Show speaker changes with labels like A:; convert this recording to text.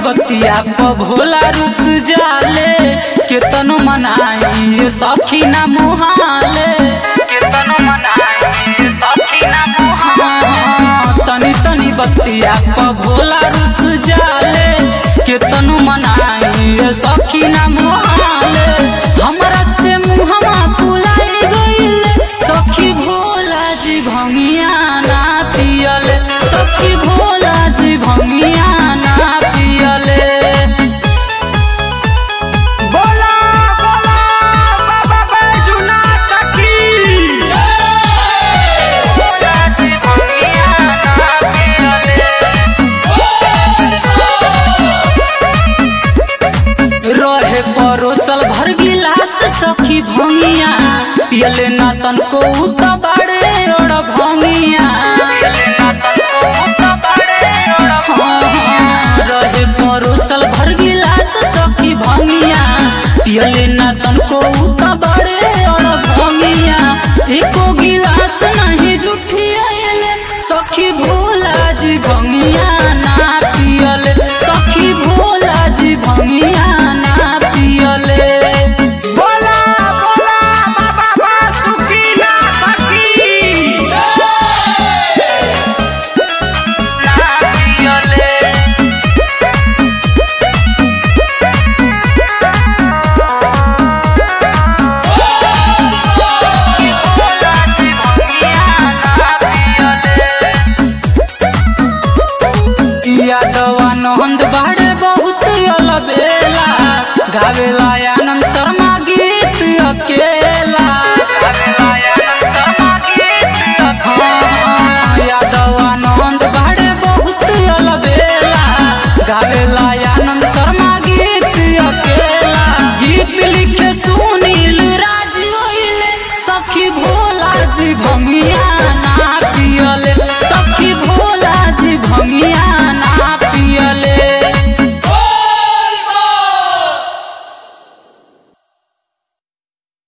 A: बतिया प भोला रुस जाले केतनो मनाई सखी ना मुहाले केतनो मनाई सखी ना मुहाले तनी तनी बतिया प भोला रुस जाले केतनो मनाई सखी ना मुहाले हमरा से मुहमा फुलाई गइल सखी भोला जी भंगिया ना पियले सखी भोला जी भंगिया ना पियले
B: बोला बोला बाबा बैजुनाथ की
A: भोला जी भंगिया ना पियले रहे परोसल भर गिलास सखी भंगिया पियले ना तनको उत बाड़े ओड़ भंगिया हाँ, रहे परोसल भर गिलास सखी भंगिया पियले ना तनको उत बाड़े ओड़ भंगिया एको गिलास नहीं जुठियाले सखी भोला जी भंगिया ना पियले सखी भोला जी भंगिया ना पियले
B: बोला बोला बाबा बासुकीनाथ की
A: यादवा नंद बाड़े बहुत अलबेला गावेला आनंद शर्मा गीत अकेला हाँ, यादवा नंद बाड़े बहुत अलबेला गावेला आनंद शर्मा गीत अकेला गीत लिखे सुनील राज ओइले सखी भोला जी भंगिया ना